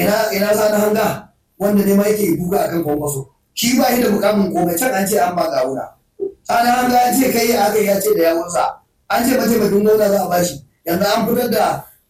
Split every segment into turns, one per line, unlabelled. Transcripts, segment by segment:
ina ina sani hanga wanda ne ma yake buga akan kwankwaso shi ba shi da mukamin komai can an ce an ba gawuna sani hanga ya ce kai aka ya ce da yawunsa an ce mataimakin gwamna za a bashi yanzu an fitar da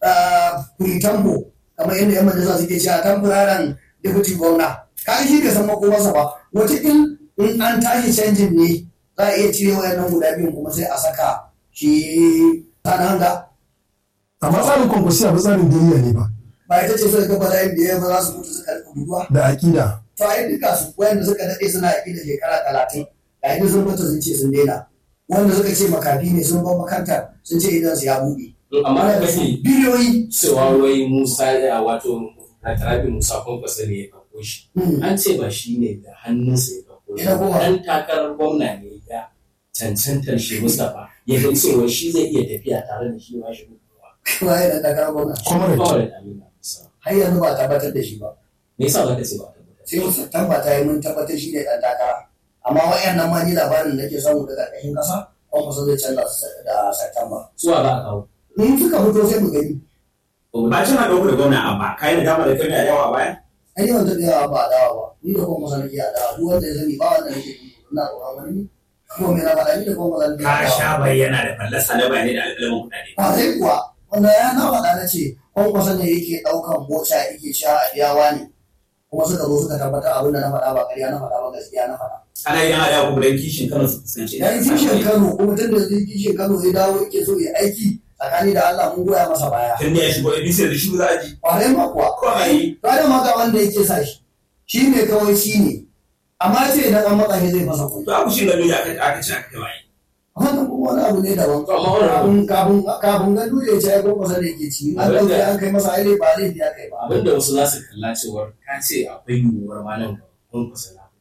furitambo kamar yadda yan majalisa suke cewa tamburaren deputy gwamna kaga shi bai san makomarsa ba wata in in an tashi canjin ne za a iya cire wayannan guda biyun kuma sai a saka shi sani hanga
amma tsarin kwankwasiya ba tsarin duniya ne ba
ba ita ce suka gaba da yin biyar ba za su mutu suka rika guduwa
da aƙida
to a duka su wayanda suka daɗe suna yaƙi da shekara talatin ga inda sun mutu sun ce sun daina wanda suka ce makafi ne sun bar makantar sun ce idan su ya buɗe
amma da
da su
kake
biliyoyi
cewa wai Musa ya wato Rabi Musa Kwankwasa ne ya ɗauko shi.
Hmm.
An ce ba shi ne da hannunsa ya ɗauko shi.
Ina kowa.
Dan takarar gwamna ne ya cancantar shi Mustapha ya ga cewa shi zai iya tafiya tare da shi ba shi gudunmawa.
kuma ya da takarar gwamna
comrade
Kawai da Amina Musa.
har yanzu ba a tabbatar da shi ba
Me yasa za ka ce ba a tabbatar?
sai wasu tabbata yi mun tabbatar shi ne ɗan takara amma wayannan ma ni labarin da ke samu daga ƙarƙashin ƙasa kwan kusa zai canza su da Satamba.
Zuwa za a kawo.
In suka fito sai mu gani.
ba tana ɗauko da gwamna amma kayan da dama da kai da yawa a baya
Ai ni wanda da yawa ba a dawa ba. Ni da kwan kusa nake a dawa. Duk wanda ya sani ba wanda nake yi. Ina tsoron wani ne. Kuma me na faɗa ni da kwan kusa nake a
ka
dawa.
sha bayyana da fallasa na bayanai da alƙalamin kuɗaɗe
ba sai kuwa wanda ya na faɗa na ce kwankwasa ne yake ɗaukan mota yake cewa a biyawa ne kuma suka zo suka tabbatar abin da na faɗa ba ƙarya na faɗa ba gaskiya na faɗa
ana yin hada ku dan kishin Kano su kusance
ya yi kishin kano kuma tun da zai kishin kano ya dawo yake so ya aiki tsakani da Allah mun goya masa baya
tun da ya shigo ABC da shi za a ji
ƙwarai ma kuwa
ko a yi
ba da maka wanda yake sa shi shi ne kawai shi ne amma ce idan an matsa shi zai fasa kwai
to a kushin gado ya aka aka ci aka kai waye
wannan kuma wani abu ne daban
Amma wani abu-
kafin kafin kafin gandu ya ce ai kwankwasa ne yake ci an ɗauke an kai masa aire ba zai biya kai ba
Abinda wasu za su kalla cewar ka ce akwai yiwuwar ma nan gaba Kwankwasa na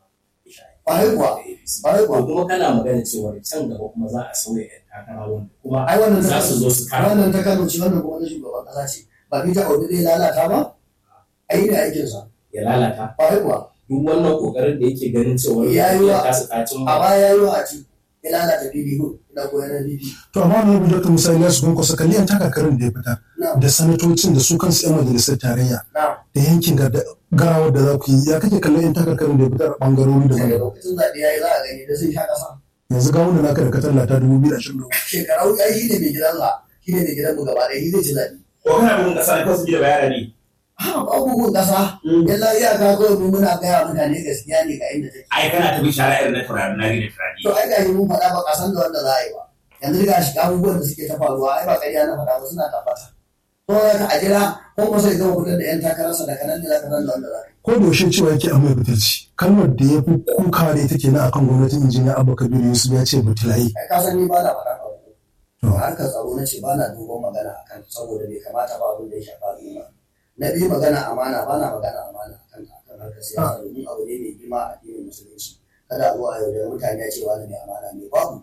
Ƙwarai kuwa. Ƙwarai kuwa.
Ko kuma kana magana cewar can gaba kuma za a sauya 'yan takara wanda kuma
ai wannan ta
za su zo su kara
wannan ta Kano ce wannan kuma na shugaban kasa ce ba Peter Obi zai lalata ba ai ne aikin sa
ya lalata
kwarai kuwa
duk wannan kokarin da yake ganin cewa
Ya yi wa-
ya kasa kacin
a baya yayi wa a ci ya lalata PDP ina koyar da PDP
to amma wani abu dr musa ilyasu kwankwasa kalli yan takakarin da ya fita
na
da sanatocin da su kansu yan majalisar tarayya
na
da yankin gar- garawar da za ku yi ya kake kallon yan takakarin da ya fitar a bangarori da
daga
wani
lokacin zaɓe yayi za a gani da sun sha ƙasa
yanzu ga wanda naka da ka tallata dubu biyu da ashirin da uku
shekarau ai shi ne mai gidansa shi ne mai gidan mu gaba ɗaya shi zai ci zaɓe
ko kana bugun kasa ne ko su ji da bayana ne
ha abubuwan ƙasa yalla iyaka kawai mu muna gaya mutane gaskiya ne ga inda take
ai kana tafi shara irin na turare na da turare
to ai gashi mun faɗa ba ƙasan da wanda za a yi ba yanzu ga shi abubuwan da suke ta faruwa ai ba ƙarya na faɗa ba suna tabbata to ya a jira ko kuma sai gama fitar da yan takararsa da kanan da za ka san da wanda za ka yi
ko da yaushe cewa yake amai butulci kalmar da ya fi kuka da ita kenan akan gwamnatin injiniya abba kabiru yusuf ya ce butulayi
ai ka san ni ba na faɗa ba
To.
to harkar tsaro na ce ba na duban magana a kan saboda bai kamata ba abin da ya shafa al'umma na biyu magana amana ba na magana amana a kan akan harkar siyasa domin abu ne mai girma a addinin musulunci kada a zo a yaudara mutane a ce wani mai amana ne babu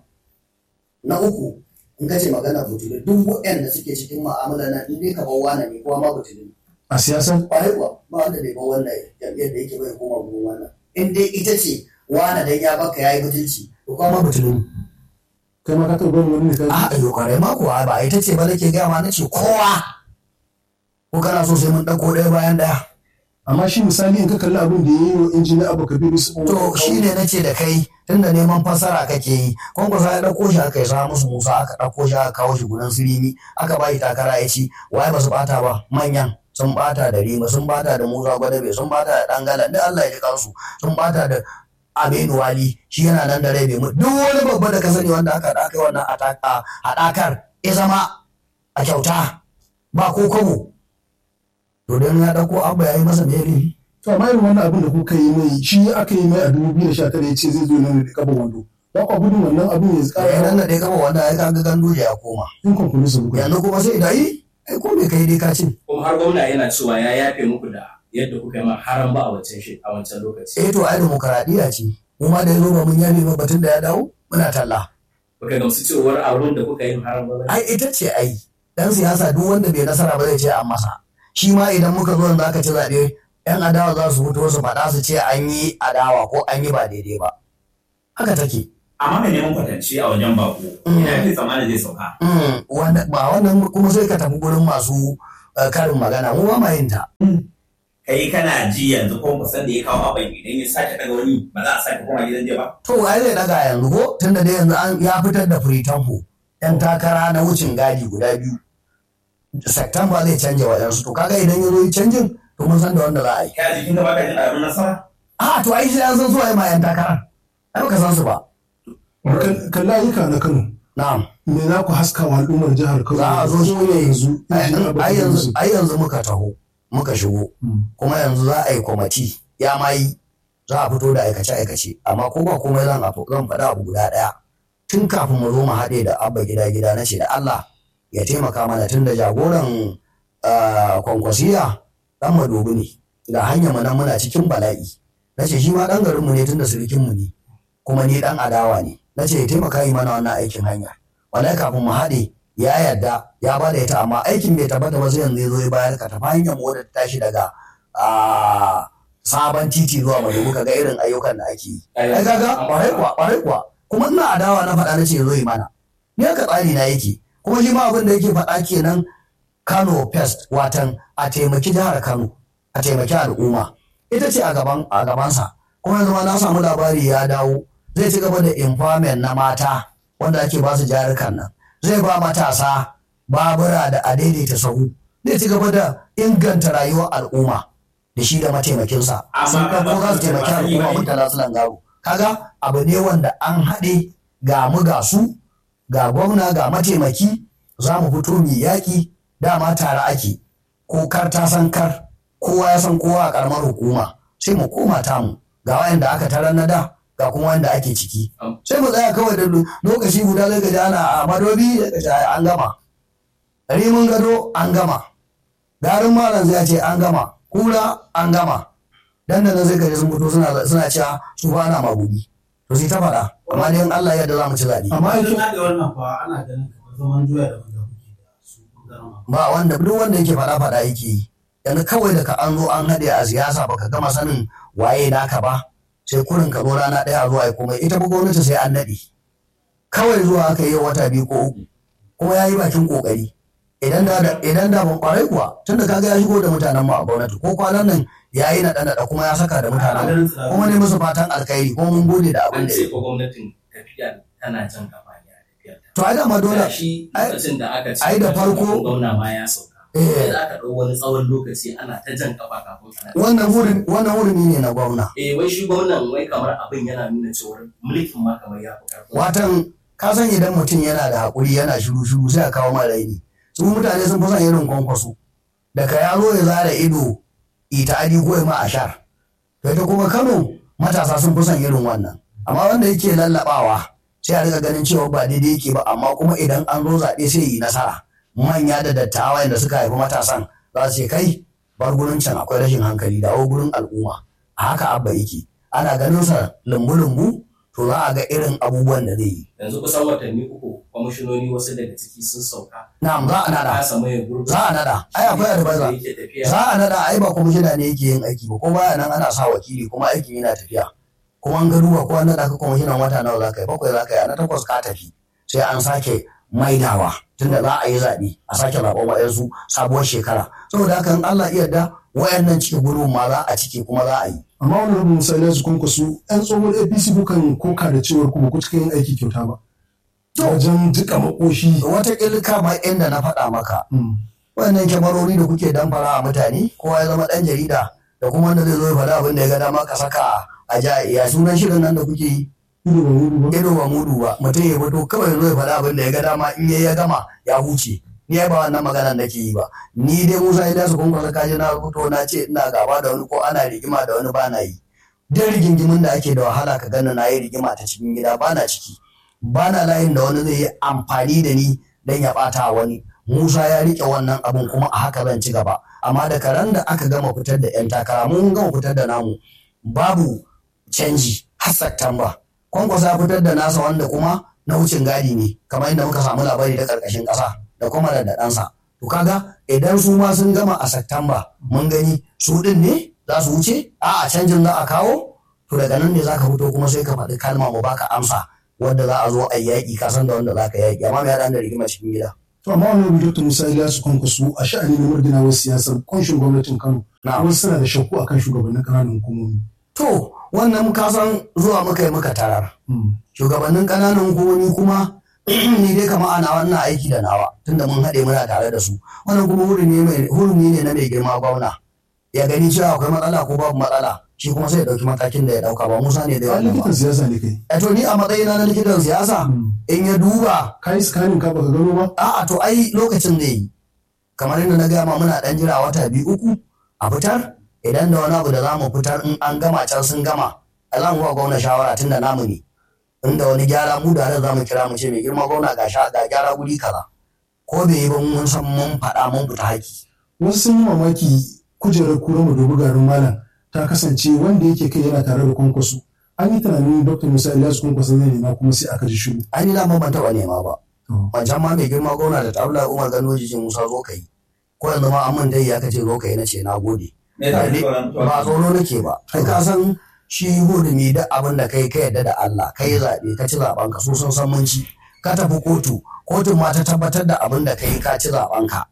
na uku in ka ce magana butulu duk waɗanda suke cikin ma'amala na in dai ka bar wani ne kowa ma butulu ne
a siyasar
kwarai kuwa ba wanda bai bar wannan jam'iyyar da yake bai koma gurin wannan in dai ita ce wani dan ya baka yayi butulci to kuma ma butulu ne
kai ma ka taɓa gwamnati wani ne ka
a ayo kwarai ma kuwa ba ita ce ba nake gaya ma nace kowa ko kana so sai mun ɗauko ɗaya bayan ɗaya
amma shi misali in ka kalli abin da ya yi wa injiniya abba kabiru yusuf
to shi ne nace da kai tunda neman fassara kake yi kwankwasa ya ɗauko shi aka yi sa musu musa aka ɗauko shi aka kawo shi gudan sirimi aka ba shi takara ya ci waye ba su ɓata ba manyan sun ɓata da rima sun ɓata da musa gwadabe sun ɓata da ɗangala duk allah ya ji kansu sun ɓata da aminu wali shi yana nan da rai bai mutu duk wani babba da ka sani wanda aka haɗa aka yi wannan ataka- haɗakar ya zama a kyauta ba ko kobo to don ya ɗauko abu ya yi masa meri
to amma irin wannan abin da kuka yi mai shi aka yi mai a dubu biyu da sha tara ya ce zai zo nan da kaban wando ba kwa gudun wannan abin ya
ya
tsara
nan da dai kama wanda ya kaga gandu ya koma
in kwamfani kuka
yanzu kuma sai da yi ai ko bai kai dai ka cin
kuma har gwamna yana cewa ya yafe muku da yadda kuka yi ma haram ba a wancan shi a wancan lokaci
eh to ai demokaradiyya ce mu ma da ya zo ba mun yabe ba batun da ya dawo muna talla
baka gamsu cewar abin da kuka yi haram ba
ai ita ce ai dan siyasa duk wanda bai nasara ba zai ce an masa shi ma idan muka zo yanzu aka ci zaɓe yan adawa za su fito su faɗa su ce an yi adawa ko an yi ba daidai ba haka take
amma mai neman kwatance a wajen bako ina yake tsammanin zai sauka
Mm, wanda ba wannan kuma sai ka tafi gurin masu eh, karin magana mu ba ma yin ta
kai kana ji yanzu ko kusan da ya kawo abin idan ya sake daga wani ba za a sake koma gidan jiya ba
to ai zai daga yanzu ko tunda dai yanzu an ya fitar da firitanfo yan takara na wucin gadi guda biyu September zai canja waɗansu to kaga idan ya zo yi canjin to mun san da wanda za a yi
kai a jikin da baka jin alamun nasara
a to ai sai an san su waye ma yan takara ai baka san su ba
kan layuka na Kano
na'am
me za ku haska wa al'ummar jihar Kano
za a zo shi ne
yanzu
ai yanzu ai yanzu muka taho muka shigo kuma yanzu za a yi kwamati ya ma yi za a fito da aikace-aikace amma ko ba komai zan afu- zan faɗa abu guda ɗaya tun kafin mu zo mu haɗe da abba gida gida na ce da Allah ya taimaka mana tun da jagoran ah, kwankwasiya ɗan madobi ne ga hanyar mu nan muna cikin bala'i na ce shi ma ɗan garinmu ne tun da surukinmu ne kuma ni ɗan adawa ne na ce ya taimaka yi mana wannan aikin hanya wallahi kafin mu haɗe ya yarda ya ba da ita amma aikin bai tabbata ba sai yanzu ya zo ya bayar ka tafi hanyar mu wadda ta tashi daga ah, sabon titi zuwa madobi ka ga irin ayyukan da ake yi ai kaga kwarai kuwa kwarai kuwa kuma ina adawa na faɗa na ce zo yi mana ni haka tsari na yake kuma shi ma abin da yake faɗa kenan Kano Pest watan a taimaki jihar Kano a taimaki al'umma ita ce a gaban a gabansa kuma yanzu ma na samu labari ya dawo zai ci gaba da empowerment na mata wanda ake ba su jarukan nan zai ba matasa babura da a daidaita sahu zai ci gaba da inganta rayuwar al'umma da shi da mataimakinsa
Amma
sun ko za su taimaki
ba yi
al'umma
bane.
mutala su langaro kaga abu ne wanda an haɗe ga mu ga su ga gwamna ga mataimaki za mu fito mu yaƙi dama tare ake ko kar ta san kar kowa ya san kowa a ƙaramar hukuma sai mu koma tamu ga wayanda aka tarar na da ga kuma wanda ake ciki
Am.
sai mu tsaya kawai da lokaci guda zai gaji ana a madobi da gaji an gama rimin gado an gama garin malam zai ce an gama kura an gama dan da nan zai gaji sun fito suna suna cewa su ba na magudi to sai ta faɗa amma dai in Allah ya yarda za mu ci zaɓe
amma aikin
da wannan fa ana ganin kamar zaman doya da wanda kuke da su bangaren ma.
ba wanda duk wanda yake faɗa faɗa yake yi yanzu kawai da ka an zo an haɗe a siyasa baka gama sanin waye naka ba sai kurin ka zo rana ɗaya zuwa ya komai ita ba gwamnati sai an naɗe kawai zuwa aka yi wata biyu ko uku kuma ya yi bakin ƙoƙari idan da idan da ban kwarai kuwa tunda kaga ya shigo da mutanen mu a gwamnati ko kwanan nan ya yi naɗa naɗa kuma ya saka da mutanen mu kuma ne musu fatan alkhairi kuma mun gode da abin
an
da
ce
ya
ko gwamnatin tafiya tana jan kafa ne a tafiyar ta.
to ai dama dole
Da shi
ai-
lokacin da aka ce
ai da farko-
gwamna ma ya sauka.
eh
Sai da aka ɗau wani tsawon lokaci ana ta jan kafa kafin ana.
wannan wurin wannan hurumi ne na gwamna
Eh wai shi gwamnan wai kamar abin yana nuna cewa mulkin ma kamar ya fi ƙarfin.
watan ka san idan mutum yana da haƙuri yana shiru shiru sai a kawo mara raini su mutane sun fi son irin kwankwaso daga ya zo ya zara ido ita adi ko ya ma a shar to ita kuma kano matasa sun fi son irin wannan amma wanda yake lallabawa sai a riga ganin cewa ba daidai yake ba amma kuma idan an zo zaɓe sai yi nasara manya da dattawa da suka haifi matasan za su ce kai bar gurin can akwai rashin hankali dawo gurin al'umma a haka abba yake ana ganin sa lumbu-lumbu to za a ga irin abubuwan da zai yi
Yanzu kusan watanni uku kwamishinoni wasu daga ciki sun sauka.
na'am za a nada
Kasa maye gurbi.
za a nada ai akwai advisor
Yake tafiya.
za a nada ai ba kwamishina ne yake yin aiki ba ko baya nan ana sa wakili kuma aikin yana tafiya kuma an ga duba ko an nada ka kwamishinan wata nawa za ka yi bakwai za ka yi a na takwas ka tafi sai an sake maidawa tunda za a yi zaɓe a sake zaɓen wa'yansu sabuwar shekara saboda haka in Allah iya da wayannan cikin gurbin ma za a cike kuma za a yi
amma wani rubin misali su kun su yan tsohon apc kukan koka da cewar ku ba ku cika yin aiki kyauta ba
To.
wajen jika makoshi
wata kama inda na faɗa maka
Mm.
wannan kyamarori da kuke damfara a mutane kowa ya zama ɗan jarida da kuma wanda zai zo ya faɗa abin da ya ga dama ka saka a ja ya sunan shirin nan da kuke yi
ido ba wuri ba
ido ba mudu ba mutum ya fito kawai ya zo ya faɗa abin da ya ga dama in ya ya gama ya huce ni ai ba wannan magana nake yi ba ni dai Musa Ilyasu kun kwasa kaji na rubuto na ce ina gaba da wani ko ana rigima da wani ba na yi dan rigingimin da ake da wahala ka gana na yi rigima ta cikin gida ba na ciki ba na layin da wani zai yi amfani da ni dan ya ɓata wani Musa ya rike wannan abun kuma a haka zan ci gaba amma da karan da aka gama fitar da 'yan takara mun gama fitar da namu babu canji har Satumba kwankwasa ya fitar da nasa wanda kuma na wucin gadi ne kamar yadda muka samu labari da karkashin ƙasa da kuma da ɗansa to kaga idan su ma sun gama a Satumba mun gani su ɗin ne za su wuce a a canjin za a kawo to daga nan ne za ka fito kuma sai ka faɗi kalma mu baka amsa wanda za a zo a yi yaƙi ka san da wanda za ka yaƙi amma me ya da rigima cikin gida
To amma wani Dr. Musa Ilyasu Kwankwaso a sha'ani na murginawar siyasar kunshin gwamnatin Kano.
Na'am.
Wasu suna da shakku akan shugabannin ƙananan hukumomi.
To, wannan kasan zuwa muka yi muka tarar.
Mm.
Shugabannin ƙananan hukumomi kuma ni dai kama ana wannan aiki da nawa tunda mun haɗe muna tare da su. Wannan kuma hurumi ne hurumi ne na mai girma gwamna. Ya gani cewa akwai matsala ko babu matsala. Shi kuma sai ya ɗauki matakin da ya ɗauka ba Musa ne da
Ai
wannan ba.
likitan siyasa ne kai.
Eh, to ni a matsayina na likitan siyasa in ya duba
Ka yi scanning ka baka gano ba?
a'a to ai lokacin zai yi kamar yadda na gaya ma muna dan jira wata biyu uku a fitar idan da wani abu da za mu fitar in an gama can sun gama a za mu ba gwamna shawara tun da namu ne inda wani gyara mu da za mu kira mu ce mai girma gwamna ga sha ga gyara guri kaza ko bai yi ba mun san mun faɗa mun fita haki
Wasu sun yi mamaki kujerar kura mu dubi garin malam ta kasance wanda yake kai yana tare da kwankwaso. An yi tunanin Dr. Musa Ilyasu Kwankwaso zai nema kuma sai aka ji shiru.
ai ni da ban taɓa nema ba
To,
wancan ma mai girma gwamna da tabla umar ganoji ce musa zo ka yi ko yanzu ma an mun dai ya kace zo ka yi na ce na gode
Me yasa kake tsoron mutuwa?
ba tsoro nake ba kai ka san shi hurumi da abin da kai ka yarda da Allah kai zaɓe ka ci zaɓen ka su sun san mun ci ka tafi kotu kotun ma ta tabbatar da abin da kai ka ci zaɓen ka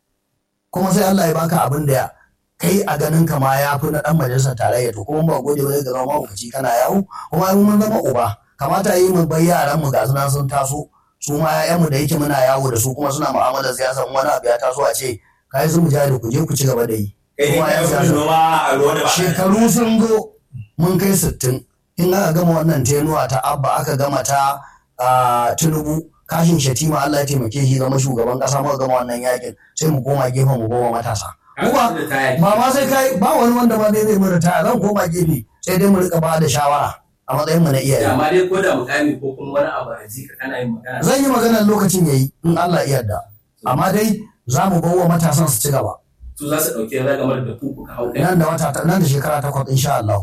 kuma sai Allah ya baka abin da kai a ganin ka ma ya fi na ɗan majalisar tarayya to kuma ba gode ba zai ga zama mahaukaci kana yawo kuma ai mun zama uba kamata yi mu bai yaran mu ga sunan sun taso su ma ƴaƴanmu da yake muna yawo da su kuma suna mu'amalar siyasa in wani abu ya taso a ce kai su mu jari ku je ku ci gaba da yi
Kai ne
kuma
kai
yan
wani
siyasa
noma a ruwa da ba.
shekaru sun zo mun kai sittin in aka gama wannan tenuwa ta abba aka gama ta ah, tinubu kashin shatima Allah ya taimake shi zama shugaban kasa muka gama wannan yakin sai mu koma gefen mu goma matasa kuma ba ma sai kai ba wani wanda ba zai zai mu ritaya zan koma gefe sai dai mu rika ba da shawara a matsayin mu na iyaye
amma dai ko da mukami ko kuma wani abu a jika kana yin magana
zan yi maganar lokacin yayi in Allah ya yarda amma dai za mu bawa matasan su ci gaba
su za su ɗauki ragamar da ku kuka hau ɗaya.
nan da wata nan da shekara takwas insha Allah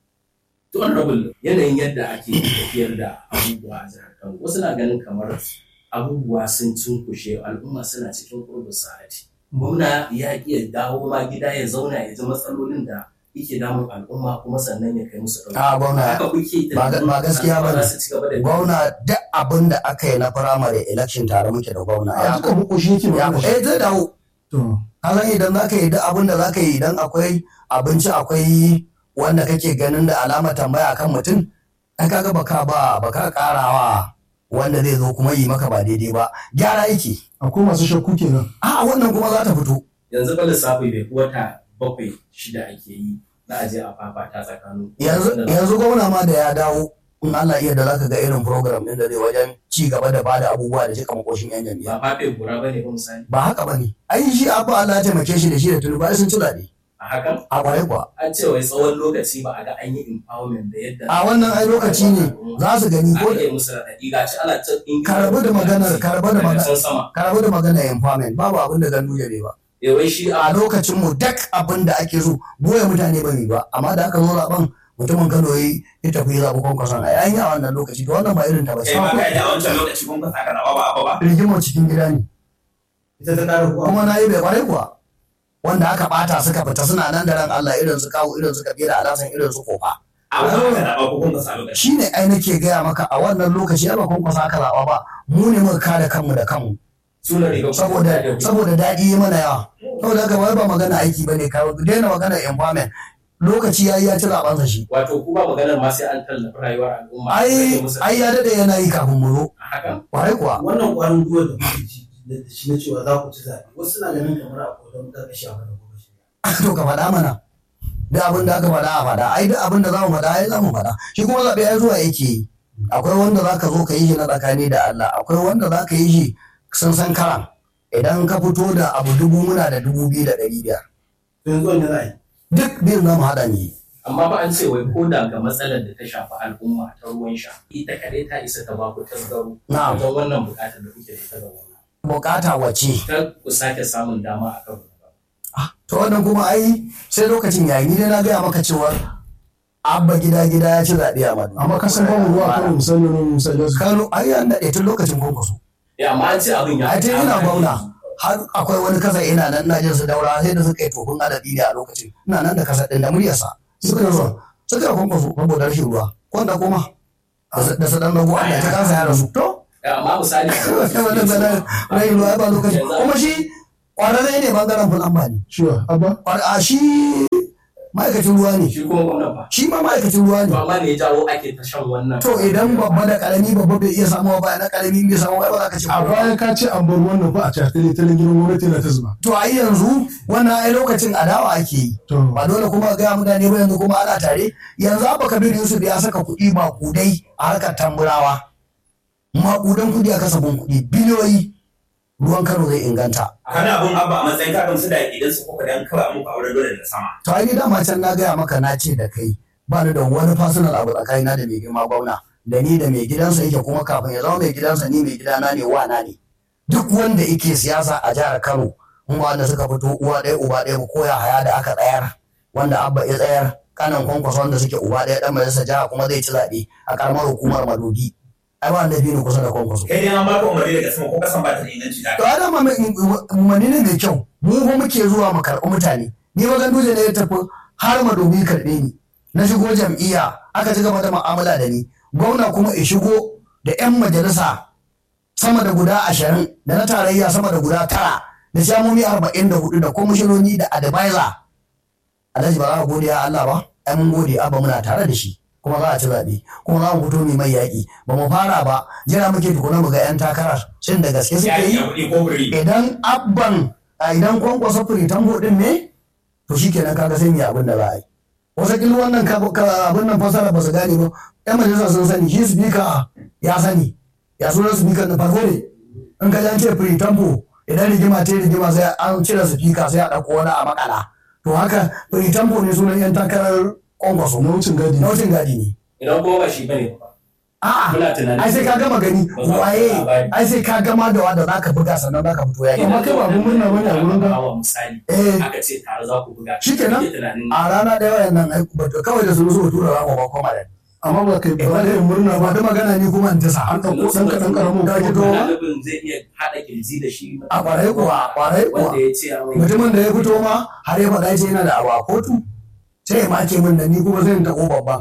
To honorable yanayin yadda ake tafiyar da abubuwa a jihar Kano wasu na ganin kamar abubuwa sun cinkushe al'umma suna cikin kurbin sa'ati. Gwamna ya iya dawo ma gida ya zauna ya ji matsalolin da yake damun al'umma kuma sannan ya kai musu ɗauki.
a gwamna
Haka kuke
ba ga- ba gaskiya ba ne.
za su ci gaba da
gwamna duk abin da aka yi na firamare election tare muke da gwamna
a
ya
duka bukoshi yake
ya
magana shi.
eh zai dawo
To,
kasan idan za ka yi duk abin da za ka yi idan akwai abinci akwai wanda kake ganin da alama tambaya kan mutum ai kaga baka ba baka karawa wanda zai zo kuma yi maka ba daidai ba gyara yake
akwai masu shakku kenan.
a wannan kuma za ta fito
yanzu fa lissafi bai fi wata bakwai shida ake yi na aje a fafata tsakanin
yanzu yanzu gwamna ma da ya dawo in Allah iya da zaka ga irin program din da zai wajen ci gaba da bada abubuwa da cika makoshin yan jami'a
ba fafe gura bane ba misali
ba haka bane ai shi abu Allah ya taimake shi da shi da tunubu ai sun ci zaɓe
a hakan
a kwarai kuwa
an ce wai tsawon lokaci ba a ga an yi empowerment da yadda
a wannan ai lokaci ne za su gani ko
aka yi musu raɗaɗi ga ci ana cin ɗin
Ka rabu da maganar- ka rabu da
daga
maganar-
can sama
ka rabu da magana empowerment babu abin da gandu ya ba
eh wai shi
a
a
lokacin mu duk abin da ake so goya mutane ba mi ba amma da aka zo zaben mutumin Kano yi ya tafi ya zaɓi kwankwason a yayin a wannan lokaci to wannan ba irin ta ba
Kai ma kai da wancan lokaci kun ka saka nawa ba ba.
rigimar cikin gida ne
ita ta kara kuwa
kuma na yi bai kwarai kuwa wanda aka bata suka fita suna nan da ran Allah irin su kawo irin su kabila alasan irin su kofa
A wata aka zaɓa ko kun ka sa lokaci.
shine ai nake gaya maka a wannan lokaci ai ba kwankwasa aka zaɓa ba mu ne muka kare kanmu da kanmu
suna riga
saboda saboda daɗi ya mana yawa saboda haka wai ba magana aiki ba ne kawo daina magana empowerment lokaci ya yi ya ci zaɓensa shi
wato ku ba maganar ma sai an tallafi rayuwar al'umma
ai
rage musu
ai ya daɗe yana yi kafin mu zo
a hakan
kwarai kuwa
wannan ƙwarin gwiwa da kuke ji da shi na cewa za ku ci zaɓe wasu na ganin kamar akwai don ƙarƙashi a kan kuma shi
to ka faɗa mana duk abin da aka faɗa a faɗa ai duk abin da za mu faɗa ai za mu faɗa shi kuma zaɓe ai zuwa yake yi akwai wanda za ka zo ka yi shi na tsakani da Allah akwai wanda za ka yi shi sun san karan idan ka fito da abu dubu muna da dubu biyu da ɗari biyar
to yanzu wanda za a yi
duk biyun za mu haɗa ne
amma ba an ce wai ko da ga matsalar da ta shafi al'umma ta ruwan sha ita kaɗai ta isa ta ba ku tasgaro
Na'am.
wajen wannan buƙatar da kuke da ita ga wannan
bukata wace
kar ku sake samun dama a kan
to wannan kuma ai sai lokacin yayi ni dai na gaya maka cewa abba gida gida ya ci zaɓe a madu
amma ka san bamu ruwa kan misali wani misali su
kano ai an daɗe tun lokacin kwankwaso
ya amma an ce abin ya
ai tun ina gwamna har akwai wani kasa ina nan na jin su daura sai da suka yi tofin adadi ne a lokacin ina nan da kasa ɗin da muryarsa suka yi zuwa suka yi kwankwaso saboda rashin ruwa wanda kuma da su ɗan rago Allah ta kansa ya rasu to
amma misali
wannan zanen rai ruwa ba lokaci kuma shi kwararre ne bangaren fulamba ne
Shiwa, Abba?
Kwar- a shi ma'aikacin ruwa ne
shi kuma gwamnan ba
shi ma ma'aikacin ruwa
to
ne
amma ne ya jawo ake ta shan wannan
to idan babba da karami babba bai iya samuwa ba na karami bai samuwa ba za ka ce
A baya ka ce an bar wannan ba a cakale ta gidan gwamnati na ta zuba.
to ai yanzu wannan ai lokacin adawa ake yi
To,
ba dole kuma ga mutane ba yanzu kuma ana tare yanzu abba kabir yusuf ya saka kuɗi maƙudai a harkar tamburawa maƙudan kuɗi a kasafin kuɗi biliyoyi ruwan kano zai inganta
kana abun abba a matsayin ka gamsu da idan su kuka dan kawai muku auren dole da sama
to ai ni dama can na gaya maka na ce da kai ba ni da wani personal abu tsakanina da mai girma gwamna da ni da mai gidansa yake kuma kafin ya zama mai gidansa ni mai gidana ne wana ne duk wanda yake siyasa a jihar Kano in wanda suka fito uwa ɗaya uba ɗaya ba koya haya da aka tsayar wanda abba ya tsayar kanan kwankwaso wanda suke uba ɗaya ɗan majalisa jiha kuma zai ci zaɓe a karamar hukumar madogi ai ba wanda biyu kusa da kwankwaso
kai dai an baka umarni daga sama ko kasan ba ta da inganci da
to adam umarni ne mai kyau mu fa muke zuwa mu karɓi mutane ni ba ganduje ne ya tafi har madobi karɓe ni na shigo jam'iyya aka ci gaba da mu'amala da ni gwamna kuma ya shigo da 'yan majalisa sama da guda ashirin da na tarayya sama da guda tara da shamomi arba'in da hudu da kwamishinoni da advisor alhaji ba za ka gode ya Allah ba ai mun gode abba muna tare da shi kuma za a ci zaɓe kuma za mu fito mai mai yaƙi ba mu fara ba jira muke tukuna mu ga 'yan takarar shin da gaske suke
ya
yi
yi kuɗi ko buri
idan abban a idan kwankwasa firitan din ne to shi kenan kaga sai mu yi abin da za a yi wata kila wannan ka- ka- abin nan fasara ba su gane ba yan majalisa sun sani shi speaker ya sani ya sunan speaker na farko ne in ka jan ce firitan idan rigima ta yi rigima sai an cire speaker sai a ɗauko wani a makala to haka firitan ne sunan yan takarar kwankwaso
na wucin gadi.
na wucin gadi ne
idan kuma ba shi bane ba
a'a
muna tunanin
ai sai ka gama gani
Ba za ku
waye
labari.
ai sai ka gama da wanda zaka buga sannan zaka fito yaki
Amma kai ba abun murna bane a wurin ka?
Hawa misali
eh
aka ce tare za ku buga
Shikenan.
Kake tunanin
a rana ɗaya wayan nan aiki ba kawai da su zo tura za mu ba koma da
Amma ba kai ba da yin murna
ba
ba.
da magana ni kuma in ta sa
An ɗauko ɗan kaɗan ƙaramin
Ka ji
kuma.
to?
ɗalibin zai iya haɗa kirji da shi
a ƙwarai kuwa a ƙwarai kuwa
wanda ya ce a wani
mutumin da ya fito ma har ya faɗa ce yana da abu a kotu sai ya make min da ni kuma zai taɓo babban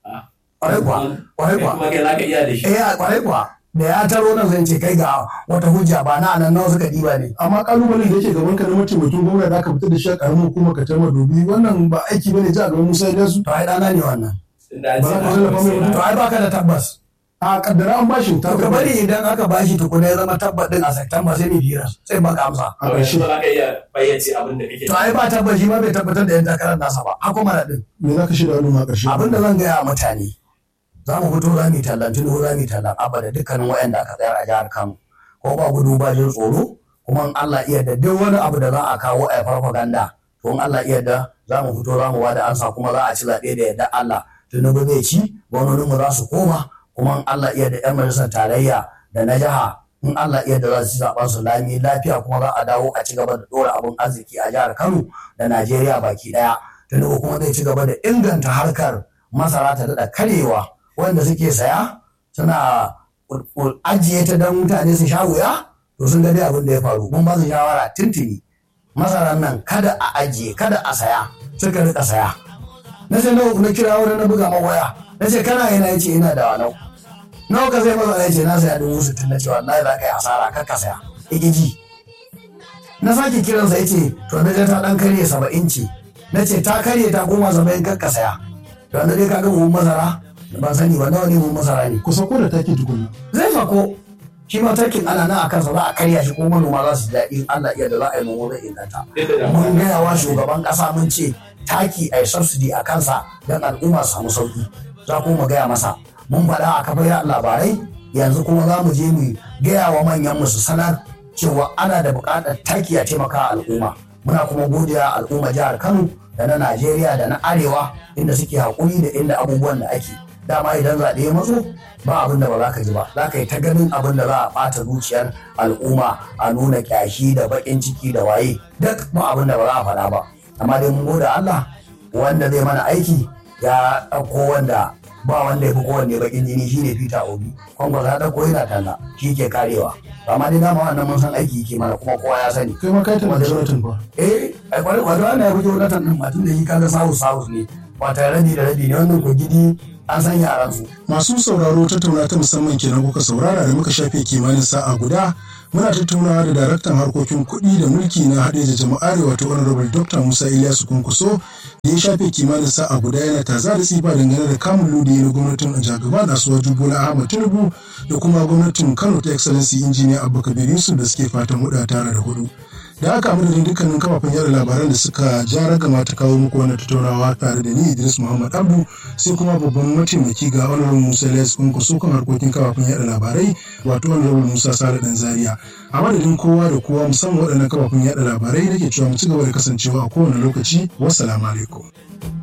ƙwarai kuwa ƙwarai kuwa
kuma kai za ka iya da shi
eh a ƙwarai kuwa da ya taro nan zan ce kai ga wata hujja ba na nan nawa suka diba ne
Amma kalubalen da yake gaban ka na mataimakin gwamna da aka fitar da shi a ƙaramin hukumar ka ta madobi wannan ba aiki bane ji a gaban Musa Ilyasu.
to ai ɗana ne wannan
da an
Ba
ce
za ka
na-
tallafa mai mutum
to ai baka da tabbas
A kaddara an bashi ta
to ka bari idan aka bashi tukuna ya zama tabbat din a September sai ni fira sai baka amsa
a
to
ƙarshe.
yanzu ba za ka iya bayyace abin da kake
to ai ba tabbaci ba bai tabbatar da yan takarar nasa ba haka mara din
Me za ka shirya al'umma a ƙarshe?
abin da zan gaya wa mutane za mu fito za mu yi tallan tunuhu za mu yi tallan abba da dukkanin waɗanda aka tsayar a jihar kano ko ba gudu ba jin tsoro kuma in Allah iya da duk wani abu da za a kawo a farfaganda to in Allah iya da za mu fito za mu bada ansa kuma za a ci zaɓe da yadda Allah tunubu zai ci gwamnoninmu za su koma kuma in Allah iya da 'yan majalisar tarayya da na jiha in Allah iya da za su ci zaɓen su lami lafiya kuma za a dawo a ci gaba da ɗora abin arziki a jihar Kano da Najeriya baki ɗaya tunubu kuma zai ci gaba da inganta harkar masara ta daɗa karewa wanda suke saya suna ƙul- ajiye ta don mutane su sha wuya to sun ga dai abin da ya faru mun ba su shawara tuntuni masarar nan kada a ajiye kada a saya suka rika saya na ce nawa na kira wani na buga ma waya na ce kana yana ya ce ina da wanau nawa ka sai masa ya ce na saya dubu sittin na ce wallahi za ka yi asara kar ka saya igiji na sake kiransa ya ce to na je ta dan karye saba'in ce na ce ta karye ta koma saba'in kar ka saya to na dai ka ga buhun masara ban sani ba nawa ne buhun masara ne
Ku sako da taki tukunna.
zai sako shi ma takin ana nan a kansa za a karya shi kuma manoma za su ji daɗi in Allah iya da za a yi noma zai inganta mun gaya wa shugaban ƙasa mun ce taki a yi subsidy a kansa don al'umma su samu sauki za kuma mu gaya masa mun faɗa a kafar yaɗa labarai yanzu kuma za mu je mu gaya wa manyan mu su sanar cewa ana da buƙatar taki a taimaka al'umma muna kuma godiya al'umma jihar Kano da na Najeriya da na Arewa inda suke haƙuri da inda abubuwan da ake dama idan zaɓe ya matso ba abin da ba za ka ji ba za ka yi ta ganin abin da za a ɓata zuciyar al'umma a nuna ƙyashi da baƙin ciki da waye duk ba abin da ba za a faɗa ba amma dai mun gode Allah wanda zai mana aiki ya ɗauko wanda ba wanda ya fi kowanne baƙin jini shine Peter Obi Kwango ya ɗauko yana talla shi ke karewa amma dai dama wannan mun san aiki yake mana kuma kowa ya sani
Kai ma kai tana da Jonathan fa.
eh ai kwarai kwarai wannan ya fito Jonathan din matun da shi kaga sawu sawu ne ba tare rabi da rabi ne wannan ko gidi an san yaran su
Masu sauraro tattauna ta musamman kenan kuka saurara da muka shafe kimanin sa'a guda muna tattaunawa da daraktan harkokin kuɗi da mulki na haɗe da jama'are wato honorable dr musa ilyasu kunkuso da ya shafe kimanin sa'a guda yana taza da tsifa dangane da kamun lodi na gwamnatin jagaba da asuwa bola ahmad tinubu da kuma gwamnatin kano ta excellency injiniya abubakar yusuf da suke fatan huɗa tara da hudu da aka madadin dukkanin kafafen yada labaran da suka ja ragama ta kawo muku wannan tattaunawa tare da ni Idris Muhammad Abdu sai kuma babban mataimaki ga Honorable Musa Ilyas Kunkuso kan harkokin kafafen yada labarai wato Honorable Musa Sale Dan Zaria a madadin kowa da kowa musamman waɗannan kafafen yada labarai nake cewa mu ci gaba da kasancewa a kowane lokaci wassalamu alaikum